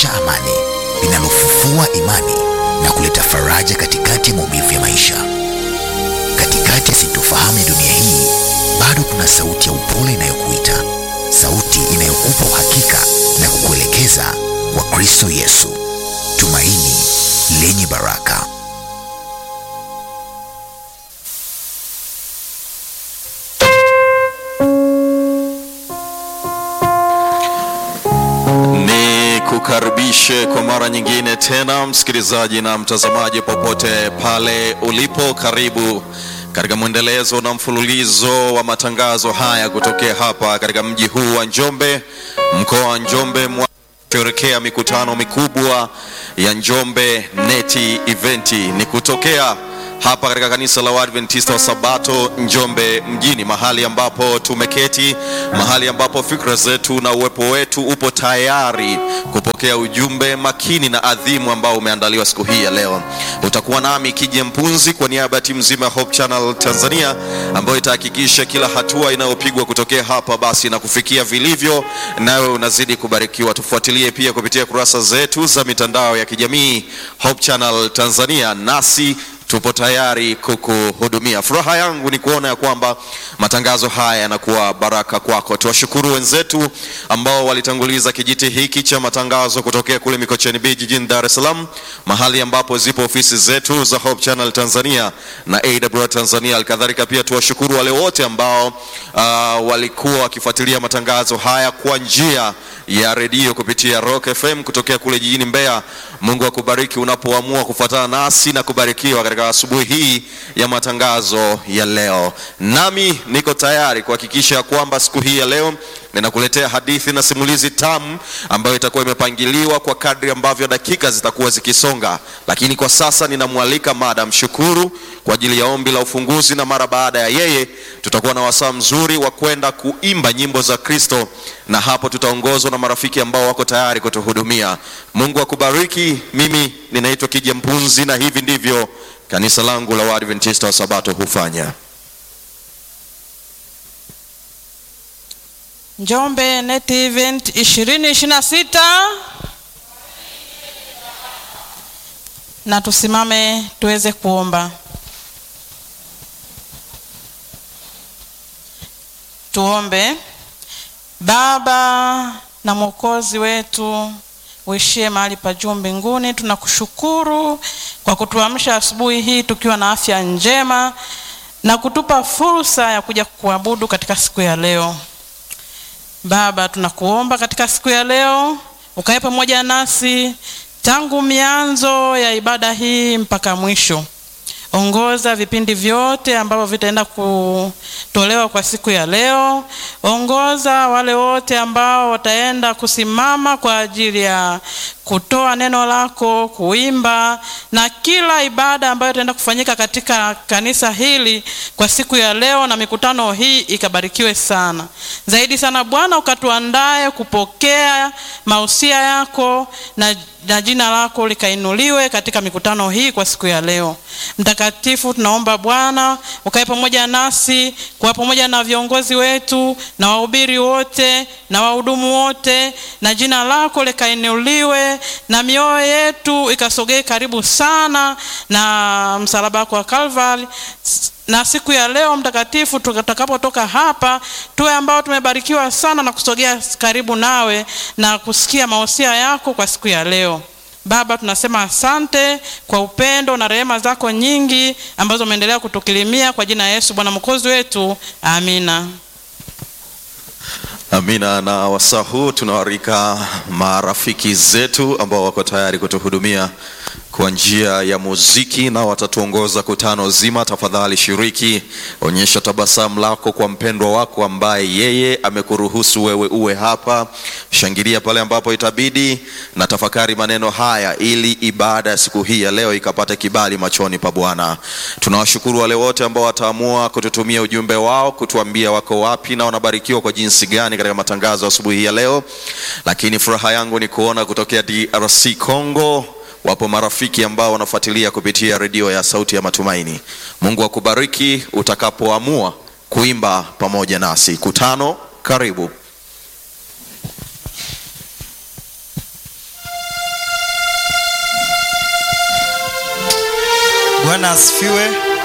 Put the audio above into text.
linalorejesha amani, linalofufua imani na kuleta faraja katikati ya maumivu ya maisha. Katikati ya sintofahamu ya dunia hii, bado kuna sauti ya upole inayokuita, sauti inayokupa uhakika na kukuelekeza kwa Kristo Yesu, tumaini lenye baraka. Ni kukaribishe kwa mara nyingine tena msikilizaji na mtazamaji popote pale ulipo, karibu katika mwendelezo na mfululizo wa matangazo haya kutokea hapa katika mji huu wa Njombe, mkoa wa Njombe mwa sherekea mikutano mikubwa ya Njombe Neti Eventi ni kutokea hapa katika kanisa la Waadventista wa Sabato Njombe mjini, mahali ambapo tumeketi, mahali ambapo fikra zetu na uwepo wetu upo tayari kupokea ujumbe makini na adhimu ambao umeandaliwa siku hii ya leo. Utakuwa nami Kije Mpunzi kwa niaba ya timu nzima ya Hope Channel Tanzania ambayo itahakikisha kila hatua inayopigwa kutokea hapa basi na kufikia vilivyo, nawe unazidi kubarikiwa. Tufuatilie pia kupitia kurasa zetu za mitandao ya kijamii Hope Channel Tanzania, nasi tupo tayari kukuhudumia. Furaha yangu ni kuona ya kwamba matangazo haya yanakuwa baraka kwako. Tuwashukuru wenzetu ambao walitanguliza kijiti hiki cha matangazo kutokea kule Mikocheni B jijini Dar es Salaam, mahali ambapo zipo ofisi zetu za Hope Channel Tanzania na AWR Tanzania. Alikadhalika pia tuwashukuru wale wote ambao uh, walikuwa wakifuatilia matangazo haya kwa njia ya redio kupitia Rock FM kutokea kule jijini Mbeya. Mungu akubariki unapoamua kufuatana nasi na kubarikiwa katika asubuhi hii ya matangazo ya leo. Nami niko tayari kuhakikisha kwamba siku hii ya leo ninakuletea hadithi na simulizi tamu ambayo itakuwa imepangiliwa kwa kadri ambavyo dakika zitakuwa zikisonga, lakini kwa sasa ninamwalika Madam Shukuru kwa ajili ya ombi la ufunguzi, na mara baada ya yeye tutakuwa na wasaa mzuri wa kwenda kuimba nyimbo za Kristo, na hapo tutaongozwa na marafiki ambao wako tayari kutuhudumia. Mungu akubariki. Mimi ninaitwa Kija Mpunzi na hivi ndivyo kanisa langu la Waadventista wa Sabato hufanya. Njombe Net Event 2026 na tusimame tuweze kuomba. Tuombe. Baba na Mwokozi wetu uishie mahali pa juu mbinguni, tunakushukuru kwa kutuamsha asubuhi hii tukiwa na afya njema na kutupa fursa ya kuja kuabudu katika siku ya leo. Baba, tunakuomba katika siku ya leo ukae pamoja nasi tangu mianzo ya ibada hii mpaka mwisho. Ongoza vipindi vyote ambavyo vitaenda kutolewa kwa siku ya leo. Ongoza wale wote ambao wataenda kusimama kwa ajili ya kutoa neno lako, kuimba na kila ibada ambayo itaenda kufanyika katika kanisa hili kwa siku ya leo, na mikutano hii ikabarikiwe sana zaidi sana. Bwana, ukatuandae kupokea mausia yako na, na jina lako likainuliwe katika mikutano hii kwa siku ya leo. Mtakatifu, tunaomba Bwana ukae pamoja nasi, kuwa pamoja na viongozi wetu na wahubiri wote na wahudumu wote, na jina lako likainuliwe na mioyo yetu ikasogee karibu sana na msalaba wako wa Calvary. Na siku ya leo mtakatifu, tutakapotoka hapa tuwe ambao tumebarikiwa sana na kusogea karibu nawe na kusikia mausia yako kwa siku ya leo. Baba, tunasema asante kwa upendo na rehema zako nyingi ambazo umeendelea kutukirimia kwa jina la Yesu Bwana mwokozi wetu, amina. Amina. Na wasaa huu tunawaalika marafiki zetu ambao wako tayari kutuhudumia kwa njia ya muziki na watatuongoza kutano zima. Tafadhali shiriki, onyesha tabasamu lako kwa mpendwa wako ambaye yeye amekuruhusu wewe uwe hapa. Shangilia pale ambapo itabidi, na tafakari maneno haya ili ibada ya siku hii ya leo ikapate kibali machoni pa Bwana. Tunawashukuru wale wote ambao wataamua kututumia ujumbe wao kutuambia wako wapi na wanabarikiwa kwa jinsi gani katika matangazo asubuhi hii ya leo. Lakini furaha yangu ni kuona kutokea DRC Congo wapo marafiki ambao wanafuatilia kupitia redio ya Sauti ya Matumaini. Mungu akubariki utakapoamua kuimba pamoja nasi. Kutano, karibu. Bwana asifiwe.